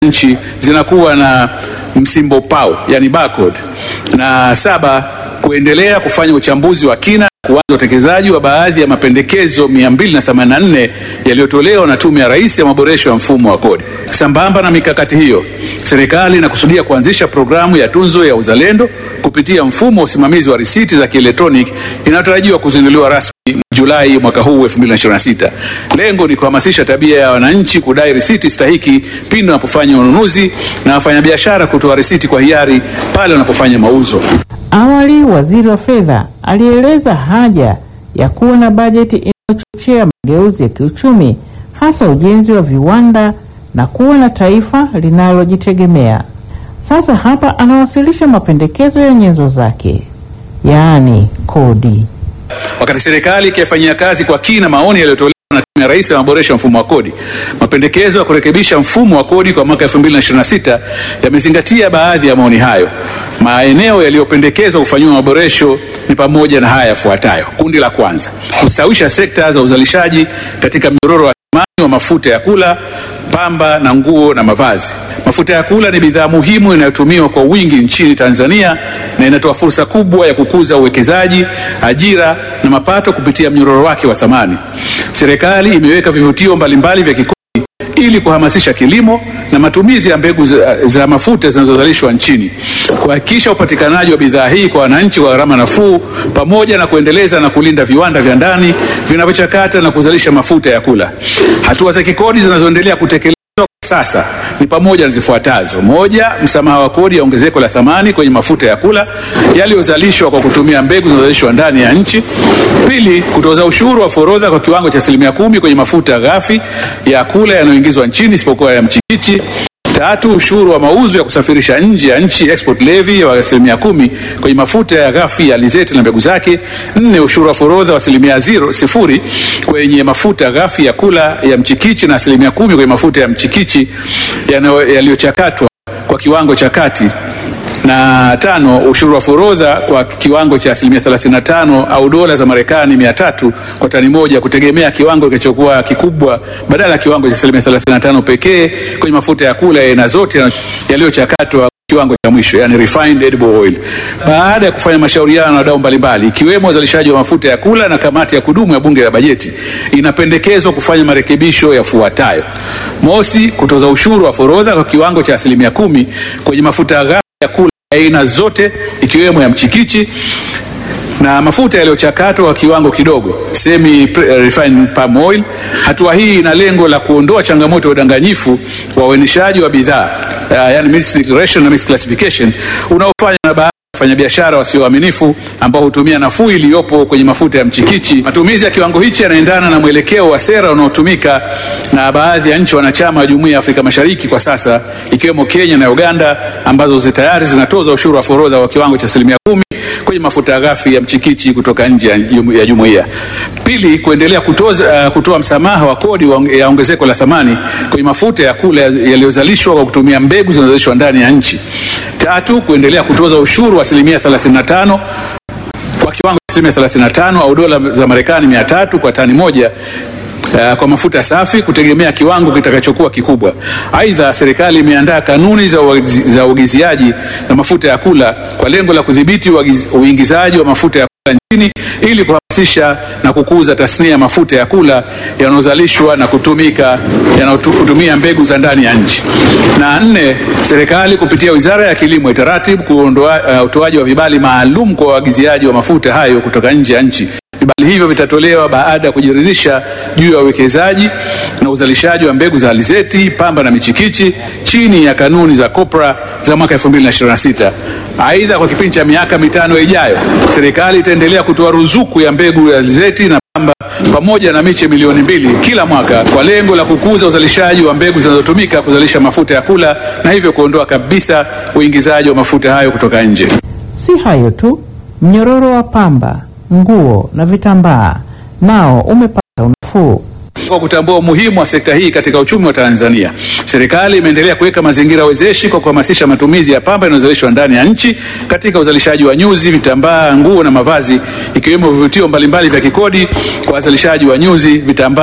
nchi zinakuwa na msimbo pau, yani barcode. Na saba, kuendelea kufanya uchambuzi wa kina kuanza utekelezaji wa baadhi ya mapendekezo 284 yaliyotolewa na Tume ya Rais ya maboresho ya mfumo wa kodi. Sambamba na mikakati hiyo, serikali inakusudia kuanzisha programu ya tunzo ya uzalendo kupitia mfumo wa usimamizi wa risiti za kielektroniki inayotarajiwa kuzinduliwa rasmi Julai mwaka huu 2026. Lengo ni kuhamasisha tabia ya wananchi kudai risiti stahiki pindi wanapofanya ununuzi na wafanyabiashara kutoa risiti kwa hiari pale wanapofanya mauzo. Awali waziri wa fedha alieleza haja ya kuwa na bajeti inayochochea mageuzi ya kiuchumi, hasa ujenzi wa viwanda na kuwa na taifa linalojitegemea. Sasa hapa anawasilisha mapendekezo ya nyenzo zake, yaani kodi. Wakati serikali ikiyafanyia kazi kwa kina maoni yaliyotolewa na Tume ya Rais ya maboresho ya mfumo wa kodi, mapendekezo ya kurekebisha mfumo wa kodi kwa mwaka 2026 yamezingatia baadhi ya maoni hayo. Maeneo yaliyopendekezwa kufanyiwa maboresho ni pamoja na haya yafuatayo. Kundi la kwanza, kustawisha sekta za uzalishaji katika mnyororo wa thamani wa mafuta ya kula, pamba na nguo na mavazi. Mafuta ya kula ni bidhaa muhimu inayotumiwa kwa wingi nchini Tanzania na inatoa fursa kubwa ya kukuza uwekezaji, ajira na mapato kupitia mnyororo wake wa thamani. Serikali imeweka vivutio mbalimbali vya kikodi ili kuhamasisha kilimo na matumizi ya mbegu za, za mafuta zinazozalishwa nchini, kuhakikisha upatikanaji wa bidhaa hii kwa wananchi kwa gharama nafuu, pamoja na kuendeleza na kulinda viwanda vya ndani vinavyochakata na kuzalisha mafuta ya kula. Hatua za kikodi zinazoendelea kutekelezwa sasa ni pamoja na zifuatazo: moja, msamaha wa kodi ya ongezeko la thamani kwenye mafuta ya kula yaliyozalishwa kwa kutumia mbegu zinazozalishwa ndani ya nchi. Pili, kutoza ushuru wa forodha kwa kiwango cha asilimia kumi kwenye mafuta ghafi ya kula yanayoingizwa nchini isipokuwa ya mchikichi. Tatu, ushuru wa mauzo ya kusafirisha nje ya nchi export levy wa asilimia kumi kwenye mafuta ya ghafi ya alizeti na mbegu zake. Nne, ushuru wa forodha wa asilimia zero sifuri kwenye mafuta ghafi ya kula ya mchikichi na asilimia kumi kwenye mafuta ya mchikichi yanayo- yaliyochakatwa kwa kiwango cha kati na tano, ushuru wa forodha kwa kiwango cha asilimia 35 au dola za Marekani 300 kwa tani moja, kutegemea kiwango kilichokuwa kikubwa, badala ya kiwango cha asilimia 35 pekee kwenye mafuta ya kula ya aina zote yaliyochakatwa kiwango cha mwisho, yani refined edible oil. Baada ya kufanya mashauriano na wadau mbalimbali ikiwemo wazalishaji wa mafuta ya kula na kamati ya kudumu ya bunge la bajeti, inapendekezwa kufanya marekebisho yafuatayo: mosi, kutoza ushuru wa forodha kwa kiwango cha asilimia kumi kwenye mafuta ghafi ya kula aina zote ikiwemo ya mchikichi na mafuta yaliyochakatwa kwa kiwango kidogo semi refined palm oil. Hatua hii ina lengo la kuondoa changamoto ya udanganyifu wa uainishaji wa bidhaa uh, yani misdeclaration na misclassification unaofanywa na baadhi ya wafanyabiashara wasioaminifu ambao hutumia nafuu iliyopo kwenye mafuta ya mchikichi. Matumizi ya kiwango hichi yanaendana na mwelekeo wa sera unaotumika na baadhi ya nchi wanachama wa Jumuiya ya Afrika Mashariki kwa sasa ikiwemo Kenya na Uganda ambazo zi tayari zinatoza ushuru wa forodha wa kiwango cha asilimia kumi kwenye mafuta ghafi ya mchikichi kutoka nje ya jumu- ya jumuiya. Pili, kuendelea kutoza, uh, kutoa msamaha wa kodi wa onge- ya ongezeko la thamani kwenye mafuta ya kula yaliyozalishwa kwa kutumia mbegu zinazozalishwa ndani ya nchi. Tatu, kuendelea kutoza ushuru wa asilimia 35 kwa kiwango cha asilimia 35 au dola za Marekani 300 kwa tani moja uh, kwa mafuta safi kutegemea kiwango kitakachokuwa kikubwa. Aidha, serikali imeandaa kanuni za uagizi- za uagiziaji na mafuta ya kula kwa lengo la kudhibiti uagiz- uingizaji wa mafuta ya kula nchini ili kuhamasisha na kukuza tasnia ya mafuta ya kula yanayozalishwa na kutumika yanayotumia mbegu za ndani ya nchi. Na nne, serikali kupitia Wizara ya Kilimo itaratibu kuondoa uh, utoaji wa vibali maalum kwa waagiziaji wa mafuta hayo kutoka nje ya nchi. Vibali hivyo vitatolewa baada ya kujiridhisha juu ya uwekezaji na uzalishaji wa mbegu za alizeti, pamba na michikichi chini ya kanuni za COPRA za mwaka 2026. Aidha, kwa kipindi cha miaka mitano ijayo, serikali itaendelea kutoa ruzuku ya mbegu ya alizeti na pamba pamoja na miche milioni mbili kila mwaka kwa lengo la kukuza uzalishaji wa mbegu zinazotumika kuzalisha mafuta ya kula na hivyo kuondoa kabisa uingizaji wa mafuta hayo kutoka nje. Si hayo tu, mnyororo wa pamba, nguo na vitambaa nao umepata unafuu. Kwa kutambua umuhimu wa sekta hii katika uchumi wa Tanzania, serikali imeendelea kuweka mazingira wezeshi kwa kuhamasisha matumizi ya pamba inayozalishwa ndani ya nchi katika uzalishaji wa nyuzi, vitambaa, nguo na mavazi, ikiwemo vivutio mbalimbali vya kikodi kwa wazalishaji wa nyuzi, vitambaa, nguo na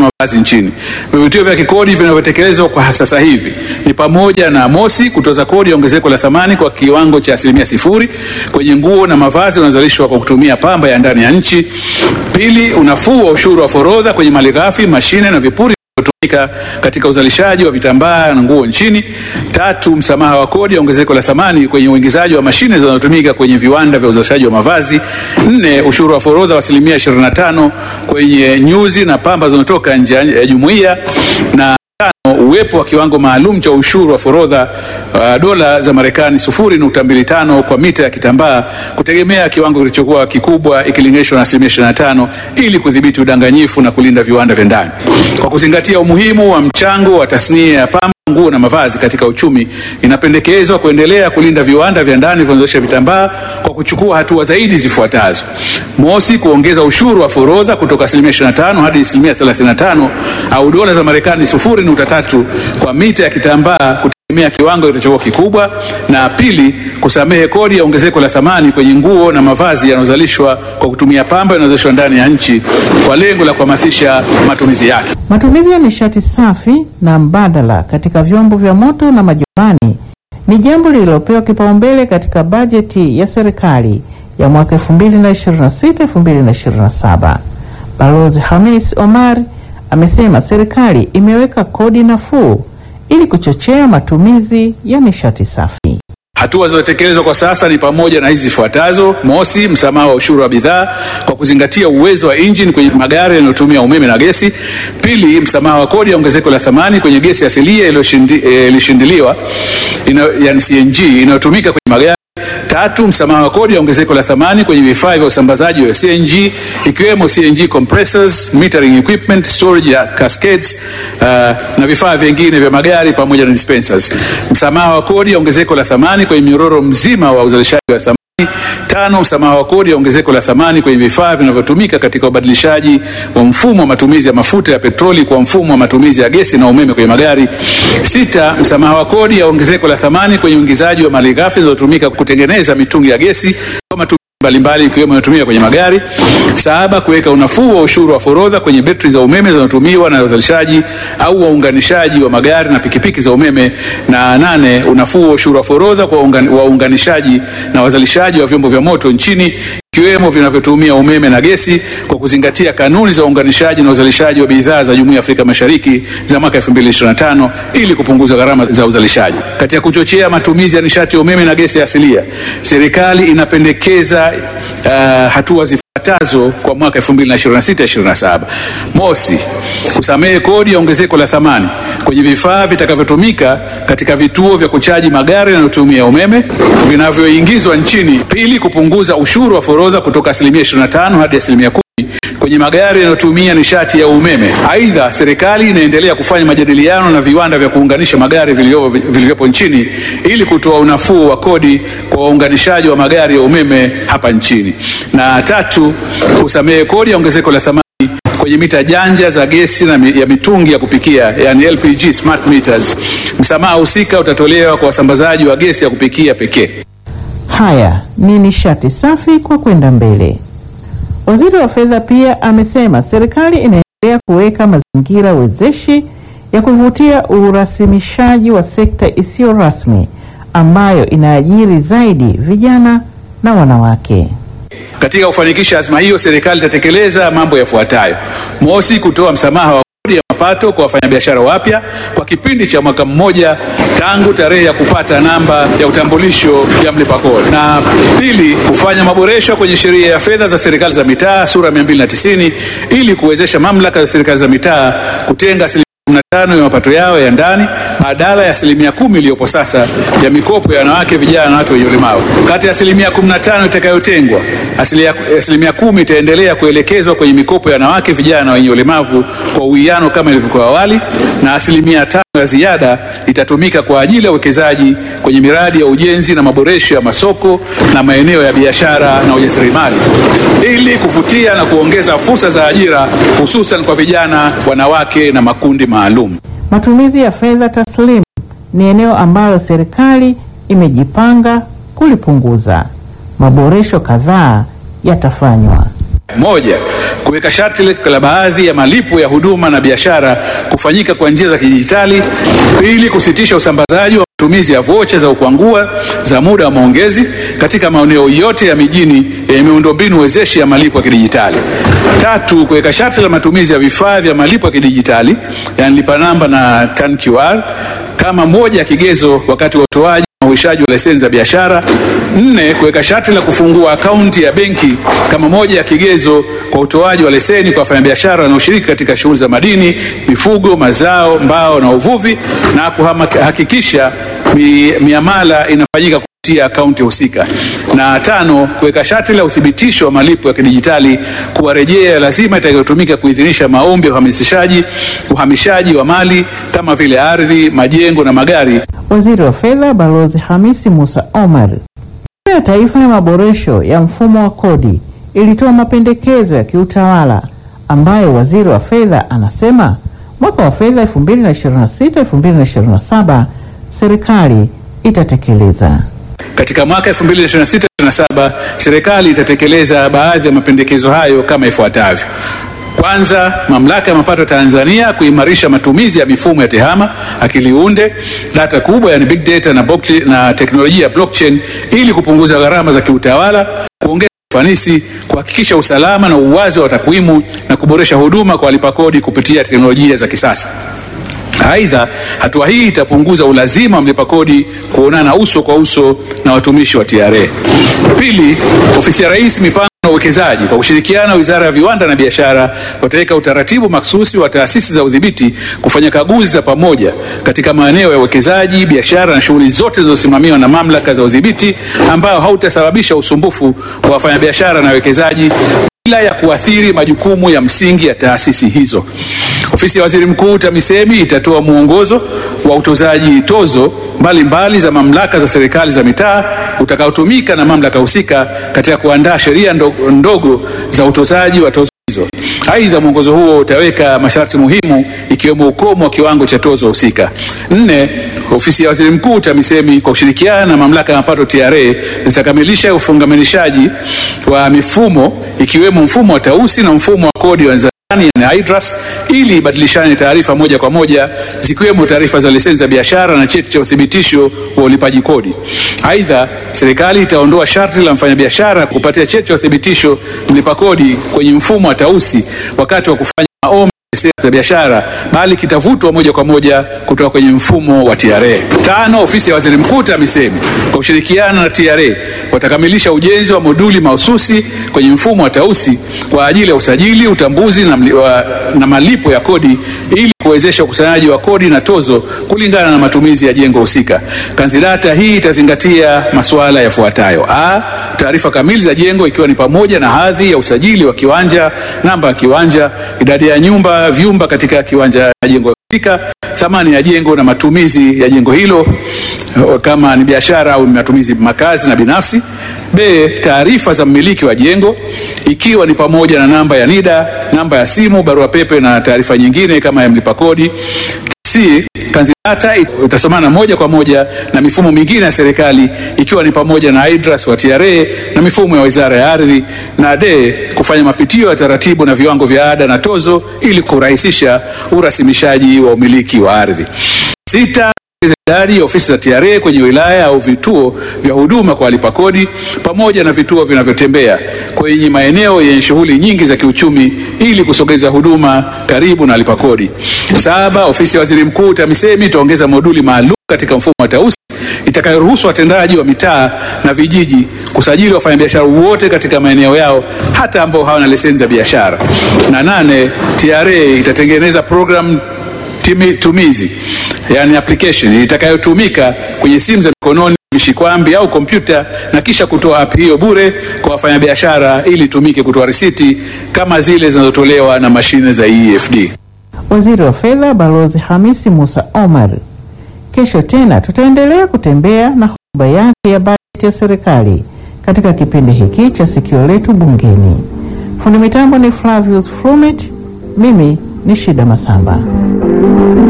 mavazi nchini. Vivutio vya kikodi vinavyotekelezwa kwa sasa hivi ni pamoja na mosi, kutoza kodi ya ongezeko la thamani kwa kiwango cha asilimia sifuri kwenye nguo na mavazi yanayozalishwa kwa kutumia pamba ya ndani ya nchi; pili, unafuu wa ushuru wa forodha kwenye malighafi, mashine na vipuri tumika katika uzalishaji wa vitambaa na nguo nchini. Tatu, msamaha wa kodi ya ongezeko la thamani kwenye uingizaji wa mashine zinazotumika kwenye viwanda vya uzalishaji wa mavazi. Nne, ushuru wa forodha wa asilimia 25 kwenye nyuzi na pamba zinazotoka nje ya jumuiya na tano, uwepo wa kiwango maalum cha ushuru wa forodha uh, dola za Marekani 0.25 kwa mita ya kitambaa kutegemea kiwango kilichokuwa kikubwa ikilinganishwa na asilimia 25 ili kudhibiti udanganyifu na kulinda viwanda vya ndani. Kwa kuzingatia umuhimu wa mchango wa tasnia ya pamba nguo na mavazi katika uchumi, inapendekezwa kuendelea kulinda viwanda vya ndani vinavyozalisha vitambaa kwa kuchukua hatua zaidi zifuatazo: mosi, kuongeza ushuru wa forodha kutoka asilimia 25 hadi asilimia 35 au dola za Marekani 0.3 kwa mita ya kitambaa kutegemea kiwango kilichokuwa kikubwa, na pili, kusamehe kodi ya ongezeko la thamani kwenye nguo na mavazi yanayozalishwa kwa kutumia pamba yanayozalishwa ndani ya nchi kwa lengo la kuhamasisha matumizi yake. Matumizi ya nishati safi na mbadala katika vyombo vya moto na majumbani ni jambo lililopewa kipaumbele katika bajeti ya serikali ya mwaka 2026-2027. Balozi Hamis Omar amesema serikali imeweka kodi nafuu ili kuchochea matumizi ya nishati safi. Hatua zilizotekelezwa kwa sasa ni pamoja na hizi zifuatazo: mosi, msamaha wa ushuru wa bidhaa kwa kuzingatia uwezo wa injini kwenye magari yanayotumia umeme na gesi; pili, msamaha wa kodi ya ongezeko la thamani kwenye gesi asilia iliyoshindiliwa yani CNG inayotumika kwenye magari; tatu, msamaha wa kodi ya ongezeko la thamani kwenye vifaa vya usambazaji wa CNG ikiwemo CNG compressors, metering equipment, storage ya cascades uh, na vifaa vingine vya magari pamoja na dispensers; msamaha wa kodi ya ongezeko la thamani kwenye mnyororo mzima wa uzalishaji wa thamani. Tano, msamaha wa kodi ya ongezeko la thamani kwenye vifaa vinavyotumika katika ubadilishaji wa mfumo wa matumizi ya mafuta ya petroli kwa mfumo wa matumizi ya gesi na umeme kwenye magari. Sita, msamaha wa kodi ya ongezeko la thamani kwenye uingizaji wa malighafi zinazotumika kutengeneza mitungi ya gesi kwa matumizi mbalimbali ikiwemo inayotumika kwenye magari. Saba, kuweka unafuu wa ushuru wa forodha kwenye betri za umeme zinazotumiwa na uzalishaji au waunganishaji wa magari na pikipiki za umeme. Na nane, unafuu wa ushuru wa forodha kwa waunganishaji na wazalishaji wa vyombo vya moto nchini ikiwemo vinavyotumia umeme na gesi kwa kuzingatia kanuni za uunganishaji na uzalishaji wa bidhaa za Jumuiya ya Afrika Mashariki za mwaka 2025 ili kupunguza gharama za uzalishaji. Katika kuchochea matumizi ya nishati ya umeme na gesi asilia, serikali inapendekeza uh, hatua zifuatazo kwa mwaka 2026-2027. Mosi, kusamehe kodi ya ongezeko la thamani kwenye vifaa vitakavyotumika katika vituo vya kuchaji magari yanayotumia umeme vinavyoingizwa nchini. Pili, kupunguza ushuru wa forodha kutoka asilimia 25 hadi asilimia kumi kwenye magari yanayotumia nishati ya umeme. Aidha, serikali inaendelea kufanya majadiliano na viwanda vya kuunganisha magari vilivyopo nchini ili kutoa unafuu wa kodi kwa waunganishaji wa magari ya umeme hapa nchini. Na tatu, kusamehe kodi ya ongezeko la thamani kwenye mita janja za gesi na ya mitungi ya kupikia yani LPG smart meters. Msamaha husika utatolewa kwa wasambazaji wa gesi ya kupikia pekee. Haya ni nishati safi kwa kwenda mbele. Waziri wa Fedha pia amesema serikali inaendelea kuweka mazingira wezeshi ya kuvutia urasimishaji wa sekta isiyo rasmi ambayo inaajiri zaidi vijana na wanawake. Katika kufanikisha azma hiyo, serikali itatekeleza mambo yafuatayo: mosi, kutoa msamaha wa kodi ya mapato kwa wafanyabiashara wapya kwa kipindi cha mwaka mmoja tangu tarehe ya kupata namba ya utambulisho ya mlipa kodi, na pili, kufanya maboresho kwenye sheria ya fedha za serikali za mitaa sura 290 ili kuwezesha mamlaka za serikali za mitaa kutenga asilimia 15 ya mapato yao ya ndani badala ya asilimia kumi iliyopo sasa ya mikopo ya wanawake, vijana na watu wenye ulemavu. Kati ya asilimia 15 itakayotengwa, asilimia kumi itaendelea kuelekezwa kwenye mikopo ya wanawake, vijana na wenye ulemavu kwa uwiano kama ilivyokuwa awali, na asilimia tano ya ziada itatumika kwa ajili ya uwekezaji kwenye miradi ya ujenzi na maboresho ya masoko na maeneo ya biashara na ujasiriamali ili kuvutia na kuongeza fursa za ajira hususan kwa vijana, wanawake na makundi maalum. Matumizi ya fedha taslimu ni eneo ambalo serikali imejipanga kulipunguza. Maboresho kadhaa yatafanywa. Moja, kuweka sharti la baadhi ya malipo ya huduma na biashara kufanyika kwa njia za kidijitali. Pili, kusitisha usambazaji wa matumizi ya vocha za ukwangua za muda wa maongezi katika maeneo yote ya mijini yenye miundombinu wezeshi ya malipo ya kidijitali. Tatu, kuweka sharti la matumizi ya vifaa vya malipo ya kidijitali yani lipa namba na TAN QR kama moja ya kigezo wakati wa utoaji na uishaji wa leseni za biashara. Nne, kuweka sharti la kufungua akaunti ya benki kama moja ya kigezo kwa utoaji wa leseni kwa wafanyabiashara wanaoshiriki katika shughuli za madini, mifugo, mazao, mbao na uvuvi na kuhakikisha mi, miamala inafanyika kupitia akaunti husika. Na tano, kuweka sharti la uthibitisho wa malipo ya kidijitali kuwa rejea lazima itakayotumika kuidhinisha maombi ya uhamasishaji uhamishaji wa mali kama vile ardhi, majengo na magari. Waziri wa Fedha Balozi Hamisi Musa Omar. Tume ya Taifa ya Maboresho ya Mfumo wa Kodi ilitoa mapendekezo ya kiutawala ambayo waziri wa fedha anasema mwaka wa fedha 2026-2027 serikali itatekeleza. Katika mwaka 2026/2027 serikali itatekeleza baadhi ya mapendekezo hayo kama ifuatavyo. Kwanza, mamlaka ya mapato Tanzania kuimarisha matumizi ya mifumo ya tehama, akili unde, data kubwa yani big data na, na teknolojia ya blockchain ili kupunguza gharama za kiutawala, kuongeza ufanisi, kuhakikisha usalama na uwazi wa takwimu na kuboresha huduma kwa walipa kodi kupitia teknolojia za kisasa. Aidha, hatua hii itapunguza ulazima wa mlipa kodi kuonana uso kwa uso na watumishi wa TRA. Pili, ofisi ya Rais mipango na uwekezaji kwa kushirikiana na Wizara ya Viwanda na Biashara wataweka utaratibu maksusi wa taasisi za udhibiti kufanya kaguzi za pamoja katika maeneo ya uwekezaji, biashara na shughuli zote zinazosimamiwa na mamlaka za udhibiti ambao hautasababisha usumbufu wa wafanyabiashara na wawekezaji bila ya kuathiri majukumu ya msingi ya taasisi hizo. Ofisi ya Waziri Mkuu TAMISEMI itatoa mwongozo wa utozaji tozo mbalimbali mbali za mamlaka za serikali za mitaa utakaotumika na mamlaka husika katika kuandaa sheria ndogo, ndogo za utozaji wa tozo hizo. Aidha, mwongozo huo utaweka masharti muhimu ikiwemo ukomo wa kiwango cha tozo husika. Nne, ofisi ya Waziri Mkuu TAMISEMI kwa kushirikiana na mamlaka ya mapato TRA zitakamilisha ufungamanishaji wa mifumo ikiwemo mfumo wa tausi na mfumo wa kodi wa yani IDRAS ili ibadilishane taarifa moja kwa moja zikiwemo taarifa za leseni za biashara na cheti cha uthibitisho wa ulipaji kodi. Aidha, serikali itaondoa sharti la mfanyabiashara kupatia cheti cha uthibitisho mlipa kodi kwenye mfumo wa tausi wakati wa kufanya maombi za biashara bali kitavutwa moja kwa moja kutoka kwenye mfumo wa TRA. Tano, ofisi ya Waziri Mkuu TAMISEMI kwa kushirikiana na TRA watakamilisha ujenzi wa moduli mahususi kwenye mfumo wa tausi kwa ajili ya usajili, utambuzi na, mli, wa, na malipo ya kodi ili kuwezesha ukusanyaji wa kodi na tozo kulingana na matumizi ya jengo husika. Kanzidata hii itazingatia masuala yafuatayo: a, taarifa kamili za jengo ikiwa ni pamoja na hadhi ya usajili wa kiwanja, namba ya kiwanja, idadi ya nyumba, vyumba katika kiwanja ya jengo husika, thamani ya jengo na matumizi ya jengo hilo kama ni biashara au matumizi makazi na binafsi. B, taarifa za mmiliki wa jengo ikiwa ni pamoja na namba ya NIDA, namba ya simu, barua pepe na taarifa nyingine kama ya mlipa kodi. C, kanzidata itasomana moja kwa moja na mifumo mingine ya serikali ikiwa ni pamoja na IDRAS wa TRA na mifumo ya Wizara ya Ardhi. Na D, kufanya mapitio ya taratibu na viwango vya ada na tozo ili kurahisisha urasimishaji wa umiliki wa ardhi. Sita, idadi ya ofisi za TRA kwenye wilaya au vituo vya huduma kwa walipa kodi pamoja na vituo vinavyotembea kwenye maeneo yenye shughuli nyingi za kiuchumi ili kusogeza huduma karibu na walipa kodi. Saba, ofisi ya Waziri Mkuu TAMISEMI itaongeza moduli maalum katika mfumo wa tausi itakayoruhusu watendaji wa mitaa na vijiji kusajili wafanyabiashara wote katika maeneo yao hata ambao hawana leseni za biashara. Na nane, TRA itatengeneza programu tumizi yani application itakayotumika kwenye simu za mikononi, vishikwambi au kompyuta na kisha kutoa app hiyo bure kwa wafanyabiashara ili itumike kutoa risiti kama zile zinazotolewa na mashine za EFD. Waziri wa Fedha Balozi Hamisi Musa Omar. Kesho tena tutaendelea kutembea na hotuba yake ya bajeti ya serikali katika kipindi hiki cha Sikio Letu Bungeni. Fundi mitambo ni Flavius Frumet, mimi ni Shida Masamba.